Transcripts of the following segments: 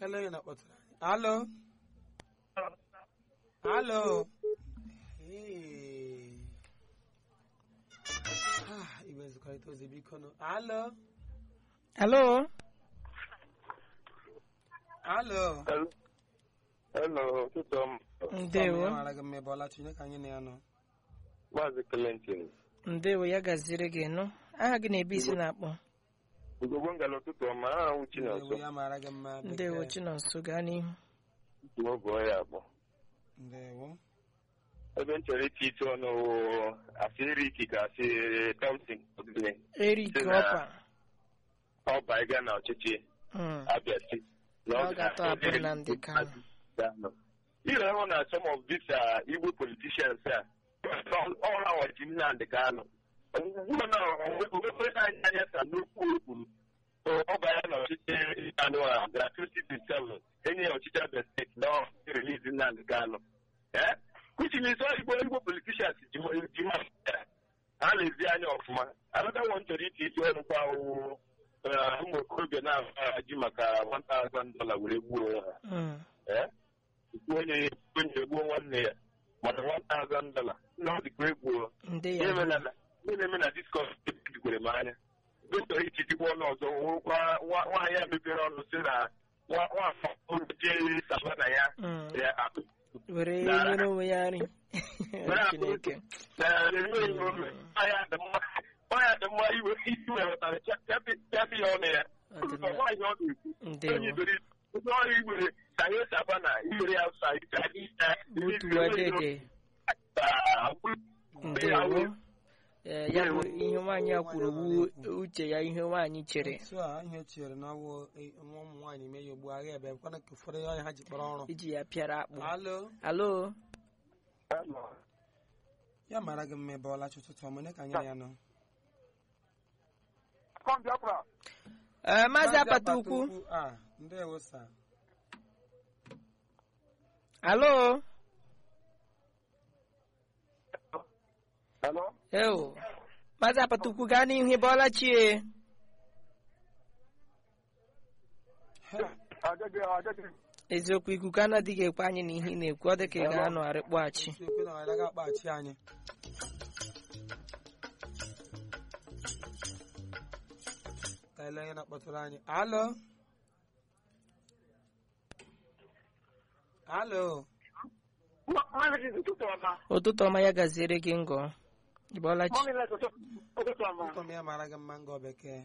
Ele onye na-akpọtụrụ anyị. Alo. Alo. Ee. Ah, igwe nzikọrịta ozi biko nụ. Alo. Hello? Alo. Hello, ụtụtụ ọma. Ndewo. mara gị mma ebe ọla Chineke anyị na ya nọ. Maazị Clinton. Ndewo ya gaziri gị nụ. Aha gị na-ebe isi na-akpọ. Ugogbo ngala ụtụtụ ọma, aha nwụ Ndewo Chinonso. ya mara gị mma. bekee. Ndewo Chinonso gaa n'ihu. Nwa bụ ọya akpọ. Ndewo. Ebe m chọrọ iti ite ọnụ wụ asị Eriki ka asị Thompson Odile. Eric Sị na- Ọpa. Ọba ịga na ọchịchị Mm. Abia steeti. Na Ọ ga-atọ abụrụ na ndị Kano. Ire hụ na some of these uh, Igbo politicians a all our Nnamdị Kanu. Mana onwekwere anyị anya ka n'okwu okwuru ọba ya na ọchịchị anụ a gara 2027 enye ya ọchịchị Abia steeti na release Nnamdị Kanu. Eh? Which means all Igbo Igbo politicians ji ji ma ha lezi anya ọfụma. Another one chọrọ iti isi ọnụ kwa awụ ụmụ okorobịa na-aji maka 1000 dollar were gbuo ha. Mm. Eh? onye onye egbuo nwanne ya maka 1000 dollar na ọ dịkwa egbuo Ndị ihe ya. mere na- ihe na-eme na diskọs jikwere m anya dọkịta ichitikwa ọnụ ọzọ nwekwa nwa- nwaanyị a mepere ọnụ si na nwa nwa jee savana ya Mm. ya akụ Were Na- nyere onwe ya nri. Were akụ- Chineke. na enweghị ome nwaanyị a dị mma nwaanyị a dị mma iwe iwe wetara chapị ya ọnụ ya Ọ dị mma. nwaanyị ọ ga-ekwu onye Ndewo. iberi onye ọrụ igbere ka anyị savana iwere ya ụsa Butuwa dede. Ndewo. Eh, ya bụ ihe nwaanyị a kwuru bụ uche ya ihe nwaanyị chere Otu a ihe chere na ọwụ eh, nwa ụmụ nwaanyị mee ya ugbu agha ebe kwana ka ụfọdụ onye ha ji kpọrọ ọrụ. iji ya pịara akpụ. Alo. Alo? Ya mara gị mma ebe ọla ụtụtụ ọma onye ka anyị na ya nọ. Eh, Maazị Apata Ukwu. Ah, ndewo sa. Alo? Hello? Eo. Maazị Apata Ukwu gaa n'ihu ebe ọla chie. Eziokwu ikuku anaghịghị ekwe anyị na ihe ị na-ekwu ọ dị ka ị ga-anọ arịkpọghachi. Ekwe na ọ ga-akpaghachi anyị. Ka ele onye na-akpọtụrụ anyị. Alo. Alo. Ụtụtụ ọma ya gaziere gị ngọ. Ị bọọla chi. Ụtọ m ya mara gị mma ngọ bekee.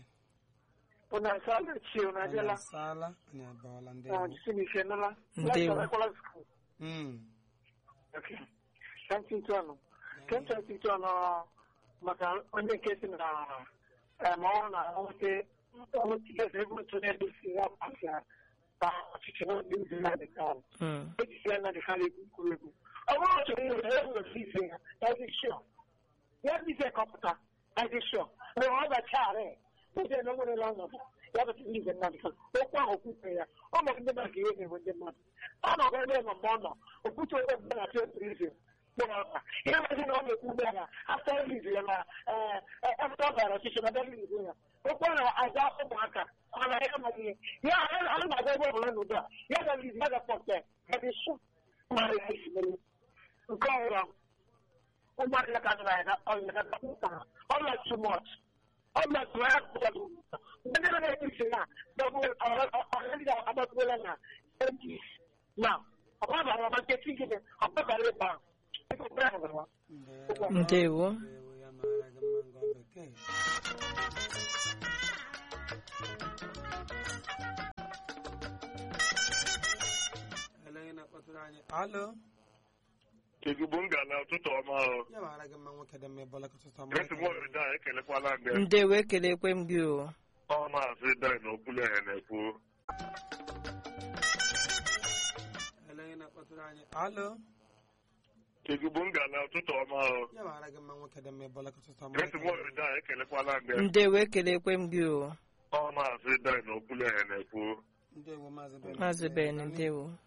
Anyị asaala, anyị abọọla ndewo. Ndewo. Mm. maka onye nke si na eh, ma ọ na nwete nwete ebe otu na-edosi ya pasi ka ọchịchị na ndị ndị na-adị ka Mm. ejisi ya na-adị ka egwu kwuru egwu ọ bụrụ otu onye nwere ebe nwere ife ya ya dị shọ ya dị ife kọpụta ya dị shọ mgbe ọ gacharị ndị na nwere ọnọdụ ya bụ ndị ndị mmadụ ka okwu ahụ kwute ya ọ ma ndị mmadụ ihe na-enwe ndị mmadụ ọ nọ ebe ebe mgbe ọ nọ okwute onye mgbe na-achọ otu ife ihe mezi na ọ na-ekwu ugbu a na afta riliz ya na afta ọ gara ọchịchị na riliz ya okwu na aza ụmụaka ọ na ya amaghị ihe ya a na-aga ebe ọbụla n'udo a ya ga riliz ya ga-akpọta ya dị shọ mara ya isi mere nke ọhụrụ ụmụaka ya ka nọ na ya ọlụlaka ọlụla too much ọlụla too much ndị na-eti isi na ọlụla agbatuola na ndis na ọgbabara ọma nketi gịnị ọgbabara ịba ahụ Ndewo. Ndewo. Ndewo ya mara gị mma ngọ bekee. Ele onye na-akpọtụrụ anyị. Alo. Kezugbo m gara ụtụtụ ọma ahụ. Ya mara gị mma nwoke dị mma ebe ọla ụtụtụ ọma. Grace Morida ekelekwala ndị Ndewo ekelekwe m gị o. ọ maazị Dan Okwuluehe na-ekwu. Ele onye na-akpọtụrụ anyị. Alo. Kezugbo m gara ụtụtụ ọma ahụ. Ya mara gị mma nwoke dị mma ebe ọla ụtụtụ ọma. Grace Morida ekelekwala ndị Ndewo ekelekwe m gị o. ọ maazị Dan Okwuluehe na-ekwu. Ndewo maazị Ben. Maazị Ben ndewo.